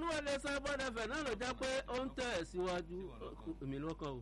ní wọlé sábọ́dà fẹ̀ náà ló jẹ́ pé ó ń tẹ̀ síwájú èmi lọ́kàn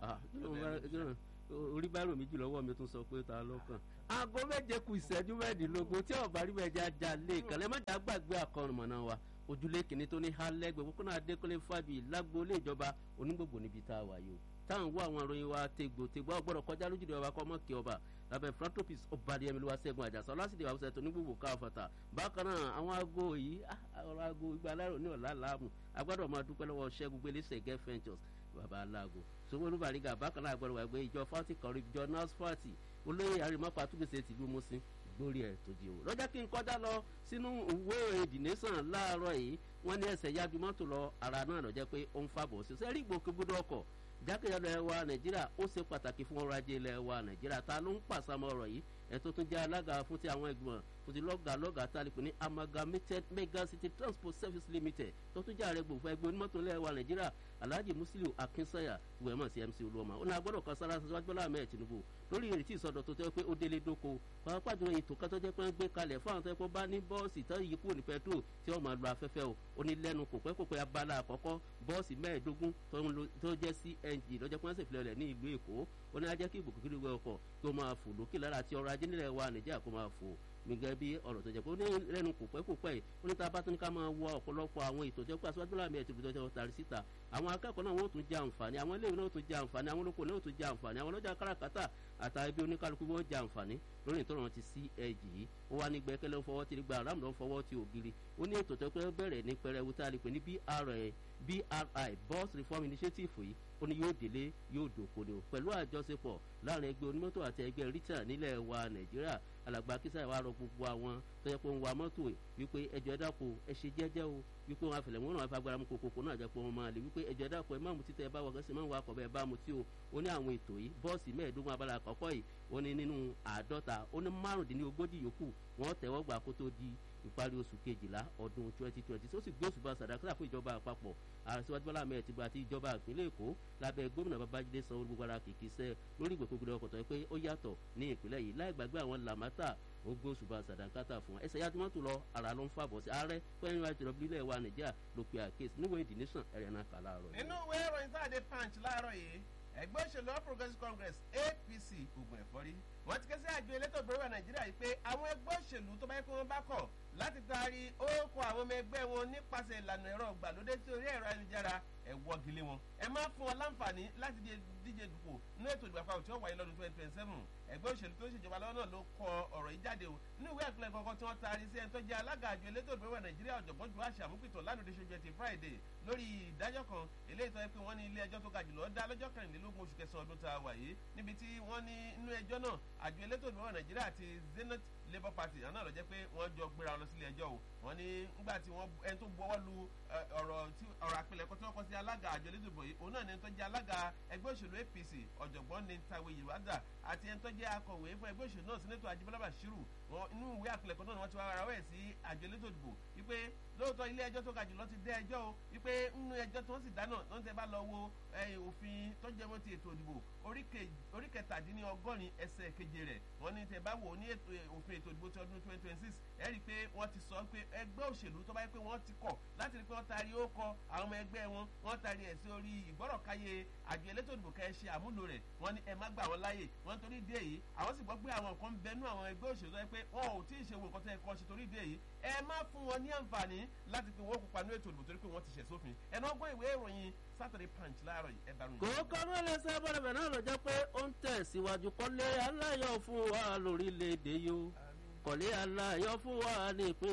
o orí bá rò méjì lọ́wọ́ mi tún sọ pé ta lọ́kàn. aago méje kù ìṣẹ́jú mẹ́ẹ̀ẹ́dínlógún tí ọ̀bá rí bẹ́ẹ̀ já já lé ìkànnì má dá gbàgbé àkọrùmọ̀nà wa ojúlé kìíní tó ní hálẹ́gbẹ̀ẹ́ pópónà adékọ́lé fábí lágbólé ìjọba onígbògbò níbi tá a wà yìí o táwọn wọ àwọn ìròyìn wa tegbò tegbò ọgbọ́dọ̀ kọjá lójúde ọba kọ́ mọ́kì ọba lábẹ́ philanthropist ọbalẹ̀ ẹ̀mí ló wá sẹ́gun àjàsọ lásìkò àwọn ọ̀sẹ̀ tó ní gbogbo káfọ̀tà bákan náà àwọn aago yìí ọ̀rọ̀ aago igba alárò ní ọ̀la làámù agbọ́dọ̀ máa dúpẹ́ lọ́wọ́ ṣẹ́gun gbélé sẹ̀gẹ́ ventures baba aláàgò sowolu bariga bákan náà agbọ́dọ̀ wà gbé ìjọ fati kọrin ìjọ nurse fati olóyè arimọ́pá túgbèsè tìlú mọ́sìn gbórí ẹ̀ tó di o lọ́jọ́ kí n kọjá lọ sínú ìwé èdè nation láàárọ̀ yìí wọ́n ní ẹsẹ̀ yájú mọ́tò lọ ara náà lọ́jọ́ pé ó ń fàbọ̀ sí sẹ́rí ìgbòkègbodò ọkọ̀ jákèjádò ẹ̀ wa nàìjíríà ó ṣe pàtàkì fún ọrọ̀ ajé ilẹ̀ wa nàìjíríà ta ló ń pàṣàmọ́ ọ̀rọ̀ yìí ẹ̀ tó tún jẹ́ alága fún ti àwọn ìgbìmọ̀ fún ti lọ́gà lọ́gà tá a lè pè ní amalgamated mega city transport service limited tó tún jẹ́ ààrẹ gbòòfò ẹgbẹ́ onímọ̀tò ilẹ̀ wa nàìjíríà alhaji musiliu akinsanya ìwé mọ̀ sí mc olúọmọ ó ní agbọ́dọ̀ kan sára síwájú bọ́lá ahmed tinubu lórí ìrètí ìsọdọ̀ tó tẹ́ pé ó délé dóko pàápàá jùlọ ètò kan tó jẹ́ pé ń gbé kalẹ̀ fún àwọn tó yẹ kó bá ní bọ́ọ̀sì tó yí kúrò ní pẹtrol tí wọ́n máa lo afẹ́fẹ́ o ó ní lẹ́nu kò pẹ́ kò pẹ́ abala àkọ́kọ́ bọ́ọ̀sì mẹ́ẹ̀ẹ́dógún tó jẹ́ cng lọ́jọ́ pé wọ́n sì filẹ̀ rẹ̀ ní ìlú èkó ó ní ajẹ́ kí ìbùkún kílùú ọkọ̀ kí ó máa fò lókè lára àti ọrọ̀ ajé nílẹ̀ wa nàìjíríà kó máa fò gbẹ̀gẹ́ bí ọ̀rọ̀ tó jẹ́ pé ó ní lẹ́nu kò pẹ́ kò pẹ́ yìí ó ní tá a bá tún ní ká máa wọ ọ̀pọ̀lọpọ̀ àwọn ètò tó jẹ́ pé aṣáájú láàmì ẹ̀ ti fi tọ́jú tàrí síta àwọn akẹ́kọ̀ọ́ náà wọ́n tún jẹ àǹfààní àwọn iléèwé náà tún jẹ àǹfààní àwọn olóko náà tún jẹ àǹfààní àwọn ọlọ́jà káràkátà àtàwọn ibi oníkálukú wọ́n jẹ àǹfààní lórí ìtọ́nà wọn ti sí ẹ̀jì yìí ó wá ní gbẹ́kẹ́lẹ́ ń fọwọ́ ti gba aráàmù náà ń fọwọ́ ti ògiri ó ní ètò tó pé bẹ̀rẹ̀ ní pẹrẹwu tá a lè pè ní BRI bus reform initiative yìí ó ní yóò délé yóò dòkó ni o pẹ̀lú àjọṣepọ̀ láàrin ẹgbẹ́ onímọ́tò àti ẹgbẹ́ rita nílẹ̀ wa nàìjíríà alàgbà kísà wa rọ gbogbo àwọn tó yẹ pé ń wa mọ́tò wípé ẹjọ́ dáko ẹ ṣe jẹ́jẹ́ o wípé wọn àfẹlẹ̀ wọn náà fi agbára mu kòkòkò náà jẹ́ pé wọn máa lè wípé ẹjọ́ dáko ẹ má mu títẹ̀ ẹ bá wọ kẹsì má wọ akọ̀ bẹ́ẹ̀ bá mu tí o ó ní àwọn ètò yìí bọ́ọ̀sì mẹ́ẹ̀ẹ́dógún abala àkọ́kọ́ yìí ó ní nínú àádọ́ta ó ní márùndínlógójì yòókù wọ́n tẹ̀wọ́ gbà kó tó di ìparí oṣù kejìlá ọdún twenty twenty tó sì gbé oṣù bá sàdákàtà fún ìjọba àpapọ̀ àṣewájú bọ́lá ahmed tìbú àti ìjọba ìpínlẹ̀ èkó lábẹ́ gómìnà babájídé sanwó gbogbo ara kìkì sẹ́ lórí ìgbòkègbodò ọkọ̀ tó yẹ pé ó yàtọ̀ ní ìpínlẹ̀ yìí láì gbàgbé àwọn làmátà ó gbé oṣù bá sàdákàtà fún ẹsẹ̀ yá tí wọ́n tún lọ ara ló ń fàbọ̀ sí ààrẹ pẹ́ẹ́nì wa jùlọ bílẹ̀ wa nàìjíríà ló pe àkéésì níwèé the nation ẹ̀rẹ̀ náà kà láàárọ̀ nínú ìwé ìròyìn sáàdé punch láàárọ̀ yìí ẹgbẹ́ òṣèlú all progressives congress apc ogun ẹ̀fọ́rí wọ́n ti ké sí àjọ elétò ìgbéró nàìjíríà yìí pé àwọn ẹgbẹ́ òṣèlú tó bá yẹ kí wọ́n bá kọ̀ láti taari ókò àwọn ọmọ ẹgbẹ́ wọn nípasẹ̀ ìlànà ẹ̀rọ ìgbàlódé sí orí ẹ̀rọ ayélujára ẹ̀ wọ́gilé wọn ẹ má fún wọn láǹfààní láti díje dùpò ní ètò ìdìbò àpapọ̀ tí ó wáyé lọ́dún twenty twenty seven ẹgbẹ́ òṣèlú tó ń ṣèjọba lọ́wọ́ náà ló kọ ọ̀rọ̀ yìí jáde o nínú ìwé àpilẹ̀ kọ̀ọ̀kan tí wọ́n taari sí ẹni tó jẹ́ alága àjọ elétò ìgbéró nàìjíríà ọ̀jọ̀gbọ́n ju àṣà àmúpìtàn lánàá ṣojú ẹtì friday lórí ìdájọ́ kan eléyìí tó yẹ pé wọ́n ní ilé ẹjọ́ tó ga jùlọ dá lọ́jọ́ kẹrìnlélógún oṣù kẹsàn-án ọdún tá a wà yìí níbi tí wọ́n ní inú ẹjọ́ náà àjọ elétò ìgbéró nàìjíríà àti zenith labour party àná lọ jẹ́ pé wọ́n jọ gbéra wọn lọ sílé ẹjọ́ o wọ́n ní nígbà tí wọ́n ẹni tó gbọ́wọ́ lu ọ̀rọ̀ tí ọ̀rọ̀ àpilẹ̀kọ tí wọ́n kọ́ sí alága àjọ elétò ìbò yìí òun náà ni ẹni tó jẹ́ alága ẹgbẹ́ òṣèlú apc ọ̀jọ̀gbọ́n ní tàwé yorùbá àti ẹni tó jẹ́ akọ̀wé fún ẹgbẹ́ òṣèlú náà sínẹ́tọ̀ ajíbọ́lá bashiru wọn inú ìwé àpilẹ̀kọ náà ni wọ́n ti wá ara wẹ̀ sí àjọ elétò ìdìbò wípé lóòótọ́ ilé ẹjọ́ tó ga jùlọ ti dé ẹjọ́ o wípé nínú ẹjọ́ tí wọ́n sì dáná wọ́n ti bá lọ wo òfin tó jẹ́ mọ́ ti ètò ìdìbò orí kẹtàdínlọ́gọ́rin ẹsẹ̀ keje rẹ̀ wọ́n ní tẹ̀ bá wò ní òfin ètò ìdìbò ti ọdún twenty twenty six ẹ rí i pé wọ́n ti sọ pé ẹgbẹ́ òṣèlú tó bá yẹ pé wọ́n ti kọ̀ láti rí i pé wọ́n taari ó kọ àwọn ọmọ ẹgbẹ́ wọn wọ́n taari ẹ̀ sí orí ìgbọ́rọ̀káyé àjọ elétò ìdìbò kẹ́ ẹ ṣe àmúlò rẹ̀ wọ́n ní ẹ má gbà wọ́n láàyè wọ́n torí dé yìí àwọn sì gbọ́ pé àwọn nǹkan bẹnu àwọn ẹgbẹ́ òṣèlú tó yẹ pé wọn ò tí ì ṣe wo nǹkan tó yẹ kọ́ ṣe torí dé yìí ẹ má fún wọn ní àǹfààní láti fi wọ́n kópa ní ètò ìdìbò torí pé wọ́n ti ṣẹ̀ sófin ẹ̀ náà gbọ́ ìwé ìròyìn Saturday Punch láàárọ̀ yìí ẹ bá ròyìn. kò kọ́ ló lè sẹ́ bọ́dọ̀ bẹ̀ náà lọ jẹ́ pé ó ń tẹ̀síwájú kọ́lé aláyọ̀ fún wa lórílẹ̀‐èdè yìí kọ́lé aláyọ̀ fún wa ní ìpín